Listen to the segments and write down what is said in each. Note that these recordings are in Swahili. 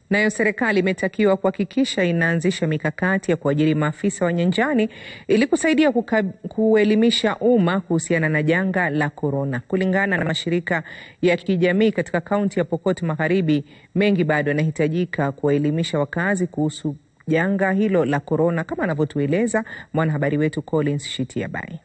Nayo serikali imetakiwa kuhakikisha inaanzisha mikakati ya kuajiri maafisa wa nyanjani ili kusaidia kuelimisha umma kuhusiana na janga la korona. Kulingana na mashirika ya kijamii katika kaunti ya Pokot Magharibi, mengi bado yanahitajika kuwaelimisha wakazi kuhusu janga hilo la korona, kama anavyotueleza mwanahabari wetu Collins Shitiabai.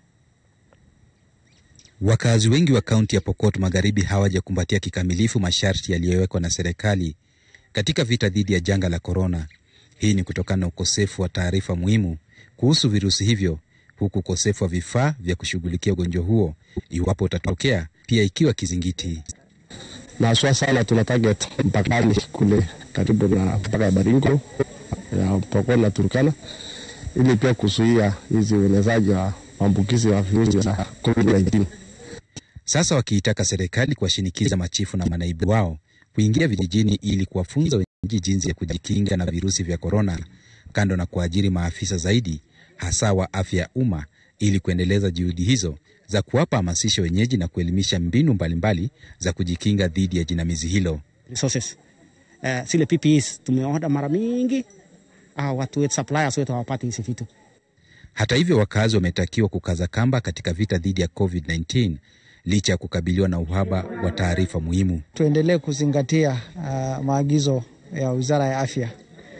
Wakazi wengi wa kaunti ya Pokot Magharibi hawajakumbatia kikamilifu masharti yaliyowekwa na serikali katika vita dhidi ya janga la korona. Hii ni kutokana na ukosefu wa taarifa muhimu kuhusu virusi hivyo, huku ukosefu wa vifaa vya kushughulikia ugonjwa huo iwapo utatokea, pia ikiwa kizingiti. na haswa sana tuna target mpakani kule karibu na mpaka ya Baringo ya Pokot na Turkana, ili pia kuzuia hizi uenezaji wa maambukizi ya virusi vya COVID-19. Sasa wakiitaka serikali kuwashinikiza machifu na manaibu wao kuingia vijijini ili kuwafunza wenyeji jinsi ya kujikinga na virusi vya korona, kando na kuajiri maafisa zaidi hasa wa afya ya umma ili kuendeleza juhudi hizo za kuwapa hamasisho wenyeji na kuelimisha mbinu mbalimbali mbali za kujikinga dhidi ya jinamizi hilo. resources. Uh, zile PPEs tumeorder mara mingi, uh, watu wetu suppliers wetu hawapati hizi vitu. Hata hivyo, wakazi wametakiwa kukaza kamba katika vita dhidi ya COVID-19 licha ya kukabiliwa na uhaba wa taarifa muhimu. Tuendelee kuzingatia uh, maagizo ya Wizara ya Afya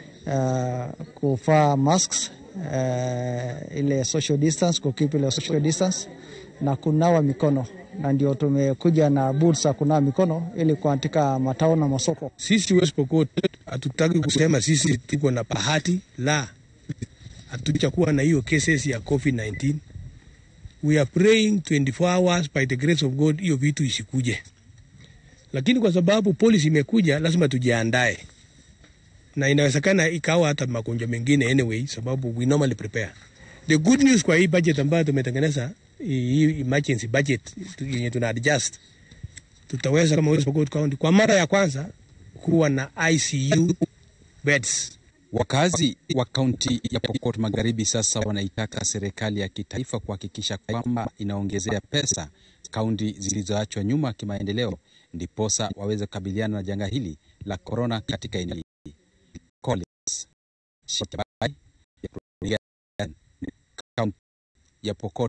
uh, kuvaa masks uh, ile social distance, kukeep ile social distance na kunawa mikono, na ndio tumekuja na boots za kunawa mikono ili katika matao na masoko. Sisi West Pokot hatutaki kusema sisi tuko na bahati la, hatujakuwa na hiyo cases ya COVID-19. We are praying 24 hours by the grace of God hiyo vitu isikuje, lakini kwa sababu policy imekuja, lazima tujiandae, na inawezekana ikawa hata magonjwa mengine anyway, sababu we normally prepare. The good news kwa hii budget ambayo tumetengeneza, hii emergency budget yenye tuna adjust, tutaweza kama West Pokot County kwa mara ya kwanza kuwa na ICU beds. Wakazi wa kaunti ya Pokot Magharibi sasa wanaitaka serikali ya kitaifa kuhakikisha kwamba inaongezea pesa kaunti zilizoachwa nyuma kimaendeleo, ndiposa waweze kukabiliana na janga hili la korona katika eneo hili. Collins Shitabai, kaunti ya Pokot